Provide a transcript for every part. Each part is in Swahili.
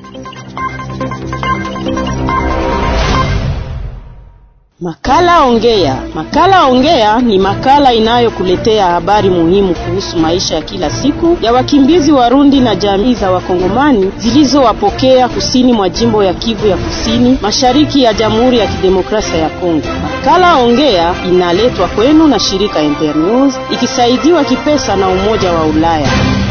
Makala Ongea. Makala Ongea ni makala inayokuletea habari muhimu kuhusu maisha ya kila siku ya wakimbizi Warundi na jamii za Wakongomani zilizowapokea kusini mwa jimbo ya Kivu ya Kusini, mashariki ya Jamhuri ya Kidemokrasia ya Kongo. Makala Ongea inaletwa kwenu na shirika Internews ikisaidiwa kipesa na Umoja wa Ulaya.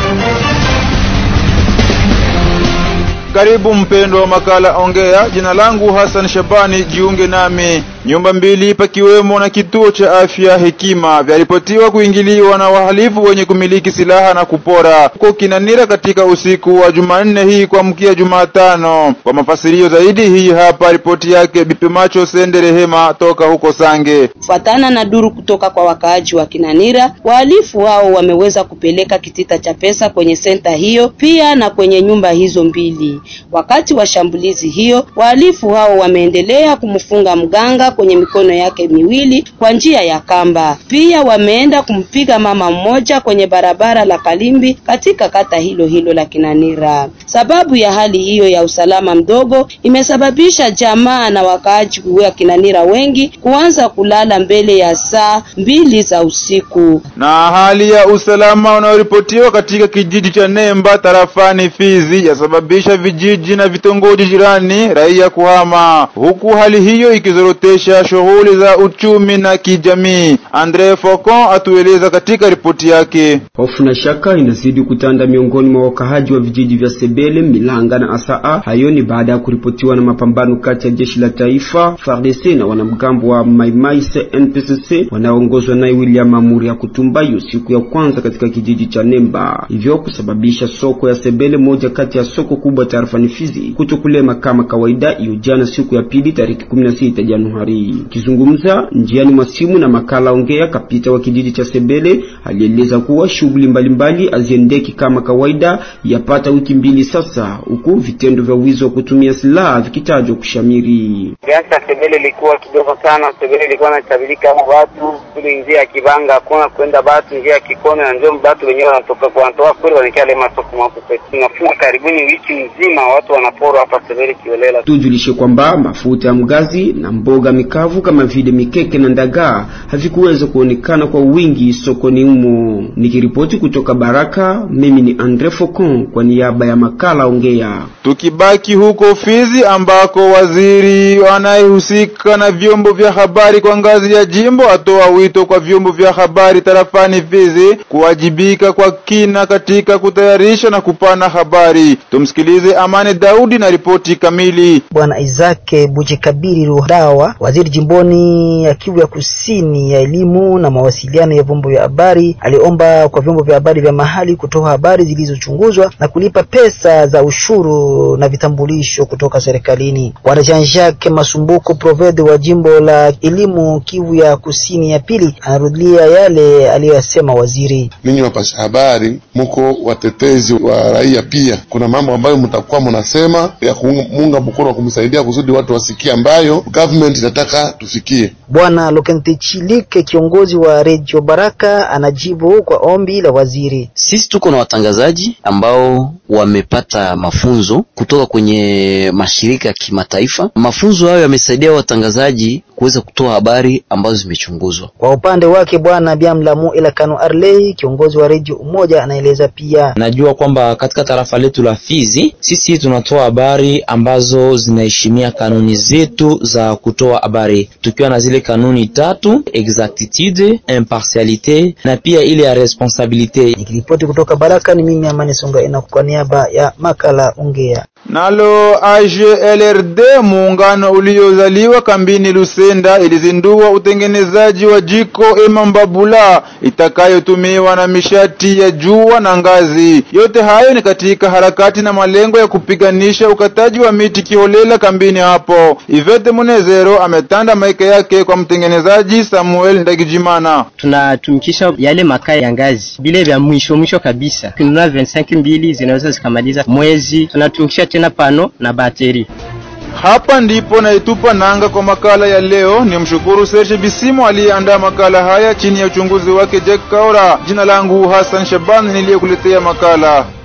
Karibu mpendwa wa makala Ongea. Jina langu Hassan Shabani, jiunge nami. Nyumba mbili pakiwemo na kituo cha afya Hekima vyaripotiwa kuingiliwa na wahalifu wenye kumiliki silaha na kupora huko Kinanira katika usiku wa Jumanne hii kuamkia Jumatano. Kwa mafasirio zaidi, hii hapa ripoti yake Bipi Macho Sende Rehema toka huko Sange. Kufuatana na duru kutoka kwa wakaaji wa Kinanira, wahalifu hao wameweza kupeleka kitita cha pesa kwenye senta hiyo pia na kwenye nyumba hizo mbili. Wakati wa shambulizi hiyo, wahalifu hao wameendelea kumfunga mganga kwenye mikono yake miwili kwa njia ya kamba. Pia wameenda kumpiga mama mmoja kwenye barabara la Kalimbi katika kata hilo hilo la Kinanira. Sababu ya hali hiyo ya usalama mdogo imesababisha jamaa na wakaaji wa Kinanira wengi kuanza kulala mbele ya saa mbili za usiku. Na hali ya usalama unaoripotiwa katika kijiji cha Nemba tarafani Fizi yasababisha vijiji na vitongoji jirani raia kuhama, huku hali hiyo ikizorotesha shughuli za uchumi na kijamii. Andre Focon atueleza katika ripoti yake. Hofu na shaka inazidi kutanda miongoni mwa wakahaji wa vijiji vya Sebele, Milanga na Asaa. Hayo ni baada ya kuripotiwa na mapambano kati ya jeshi la taifa FARDC na wanamgambo wa Maimai CNPSC wanaoongozwa naye William Amuri ya Kutumbayo siku ya kwanza katika kijiji cha Nemba, hivyo kusababisha soko ya Sebele, moja kati ya soko kubwa tarafani Fizi, kutokulema kama kawaida hiyo jana siku ya pili tariki 16 Januari. Kizungumza njiani mwa simu na makala Ongea, kapita wa kijiji cha Sebele alieleza kuwa shughuli mbalimbali haziendeki kama kawaida yapata wiki mbili sasa, huku vitendo vya wizi wa kutumia silaha vikitajwa kushamiri. Biashara Sebele ilikuwa kidogo sana. Sebele ilikuwa inatabilika kama watu kule njia ya Kibanga, hakuna kwenda batu njia ya Kikono na ndio batu wenyewe wanatoka kwa wanatoka kule wanakia lema soko makupe. Tunafunga karibuni wiki nzima watu wanapora hapa Sebele kiolela. Tujulishe kwamba mafuta ya mgazi na mboga mikavu kama vile mikeke na ndagaa havikuweza kuonekana kwa wingi sokoni humo. Nikiripoti kutoka Baraka, mimi ni Andre Focon kwa niaba ya makala Ongea. Tukibaki huko Fizi ambako waziri anayehusika na vyombo vya habari kwa ngazi ya jimbo atoa wito kwa vyombo vya habari tarafani Fizi kuwajibika kwa kina katika kutayarisha na kupana habari. Tumsikilize Amani Daudi na ripoti kamili. Bwana Isaac Bujikabiri Rudawa, waziri jimboni ya Kivu ya Kusini ya elimu na mawasiliano ya vyombo vya habari, aliomba kwa vyombo vya habari vya mahali kutoa habari zilizochunguzwa na kulipa pesa za ushuru na vitambulisho kutoka serikalini. Bwana Jean-Jacques Masumbuko Provede wa jimbo la elimu Kivu ya Kusini ya pili anarudia yale aliyoyasema waziri. Ninyi wapasha habari muko watetezi wa raia, pia kuna mambo ambayo mtakuwa mnasema ya kumunga mkono wa kumsaidia kusudi watu wasikie ambayo government inataka tufikie. Bwana Lokente Chilike kiongozi wa Radio Baraka anajibu kwa ombi la waziri. Sisi tuko na watangazaji ambao wamepata mafunzo kutoka kwenye mashirika ya kimataifa. Mafunzo hayo yamesaidia watangazaji kuweza kutoa habari ambazo zimechunguzwa. Kwa upande wake Bwana Biamlamu Elakano Arley kiongozi wa Radio Umoja anaeleza pia, najua kwamba katika tarafa letu la Fizi sisi tunatoa habari ambazo zinaheshimia kanuni zetu za kutoa habari, tukiwa na zile kanuni tatu: exactitude, impartialite na pia ile ya responsabilite. Nikiripoti kutoka Baraka ni mimi Amani Songa ina kwa niaba ya makala Ongea. Nalo AGLRD muungano uliozaliwa kambini Lusenda ilizindua utengenezaji wa jiko Emambabula itakayotumiwa na mishati ya jua na ngazi. Yote hayo ni katika harakati na malengo ya kupiganisha ukataji wa miti kiholela kambini hapo. Ivete Munezero ametanda maika yake kwa mtengenezaji Samuel Ndagijimana. Tunatumikisha yale makaa ya ngazi bile vya mwisho mwisho kabisa, kununua 25 mbili zinaweza zikamaliza mwezi. Tunatumikisha tena pano na bateri. Hapa ndipo naitupa nanga kwa makala ya leo. Ni mshukuru Serge Bisimo aliyeandaa makala haya chini ya uchunguzi wake Jack Kaora. Jina langu Hassan Shaban niliyekuletea makala.